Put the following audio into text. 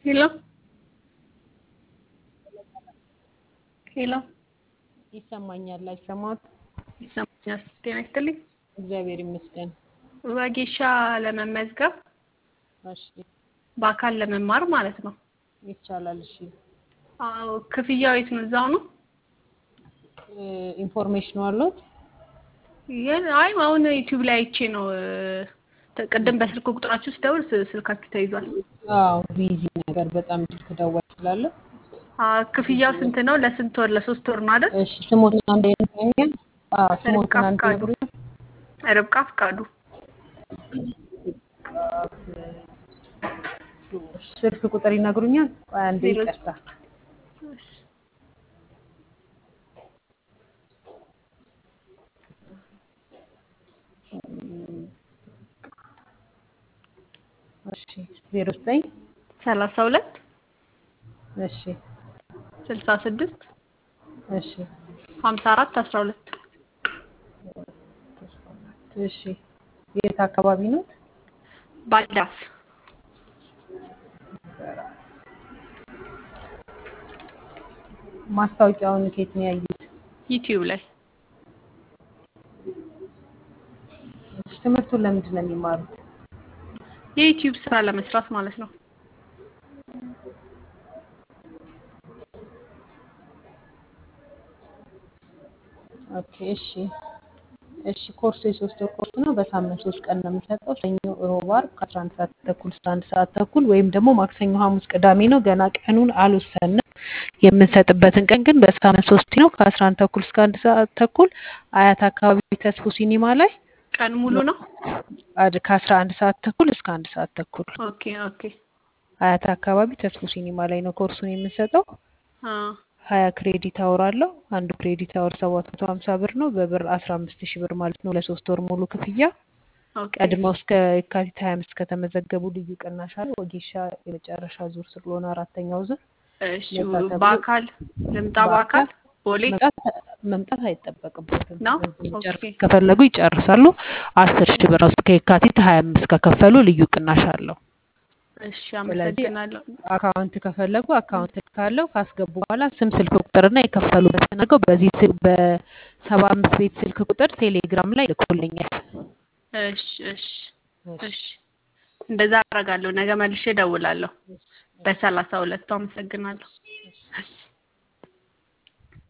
ሄሎ ሄሎ ይሰማኛል። አይሰማት? ይሰማኛል። ጤና ይስጥልኝ። እግዚአብሔር ይመስገን። ወጌሻ ለመመዝገብ እሺ፣ በአካል ለመማር ማለት ነው። ይቻላል። እሺ፣ አዎ። ክፍያው የት ነው? እዛው ነው? ኢንፎርሜሽኑ አለዎት? ይሄን አይ አሁን ዩቲዩብ ላይ አይቼ ነው። ቅድም በስልክ ቁጥራችሁ ስደውል ስ- ስልካችሁ ተይዟል። አዎ፣ ቢዚ ነገር በጣም ስልክ ደወል ስላለ። አዎ። ክፍያው ስንት ነው? ለስንት ወር? ለሶስት ወር ነው አይደል? እሺ፣ ስሞትን አንድ ይነግሩኛል? አዎ፣ ርብቃ ስሞትን አንድ ፍቃዱ። ይነግሩኛል? ርብቃ ፍቃዱ። ስልክ ቁጥር ይነግሩኛል? ቆይ አንዴ ዜሮ ይቅርታ። እሺ፣ ዜሮ ዘጠኝ ሰላሳ ሁለት እሺ፣ ስልሳ ስድስት እሺ፣ ሀምሳ አራት አስራ ሁለት እሺ። የት አካባቢ ነው? ባልዳስ ማስታወቂያውን ከየት ነው ያዩት? ዩቲዩብ ላይ እሺ፣ ትምህርቱን ለምንድን ነው የሚማሩት? የዩቲዩብ ስራ ለመስራት ማለት ነው። ኦኬ እሺ እሺ ኮርሱ የሶስት ወር ኮርስ ነው። በሳምንት ሶስት ቀን ነው የምንሰጠው። ሰኞ፣ ሮብ፣ ዓርብ ከአስራ አንድ ሰዓት ተኩል እስከ አንድ ሰዓት ተኩል ወይም ደግሞ ማክሰኞ፣ ሐሙስ፣ ቅዳሜ ነው። ገና ቀኑን አልወሰንም። የምንሰጥበትን ቀን ግን በሳምንት ሶስት ነው። ከአስራ አንድ ተኩል እስከ አንድ ሰዓት ተኩል አያት አካባቢ ተስፎ ሲኒማ ላይ ቀን ሙሉ ነው። አድ- ከአስራ አንድ ሰዓት ተኩል እስከ አንድ ሰዓት ተኩል ኦኬ ኦኬ። አያት አካባቢ ተስፎ ሲኒማ ላይ ነው ኮርሱን የምንሰጠው። አ ሀያ ክሬዲት አወር አለው። አንዱ ክሬዲት አወር ሰባት መቶ ሀምሳ ብር ነው። በብር አስራ አምስት ሺህ ብር ማለት ነው ለሶስት ወር ሙሉ ክፍያ። ኦኬ ቀድመው እስከ የካቲት ሀያ አምስት ከተመዘገቡ ልዩ ቅናሽ አለ። ወጌሻ የመጨረሻ ዙር ስለሆነ አራተኛው ዙር እሺ። ለዛ ተብሎ በአካል ልምጣ። በአካል ቦሌ መምጣት መምጣት አይጠበቅበትም። ነው። በዚህ ኦኬ መጨረስ ከፈለጉ ይጨርሳሉ። አስር ሺህ ብር ነው እስከ የካቲት ሀያ አምስት ከከፈሉ ልዩ ቅናሽ አለው። እሺ። ስለዚህ አመሰግናለሁ። አካውንት ከፈለጉ አካውንት ካለው ካስገቡ በኋላ ስም፣ ስልክ ቁጥርና የከፈሉበትን አድርገው በዚህ ስል- በሰባ አምስት ቤት ስልክ ቁጥር ቴሌግራም ላይ ልኮልኛል። እሺ እሺ እሺ። እንደዛ አደርጋለሁ። ነገ መልሼ እደውላለሁ። በሰላሳ ሁለቱ አመሰግናለሁ።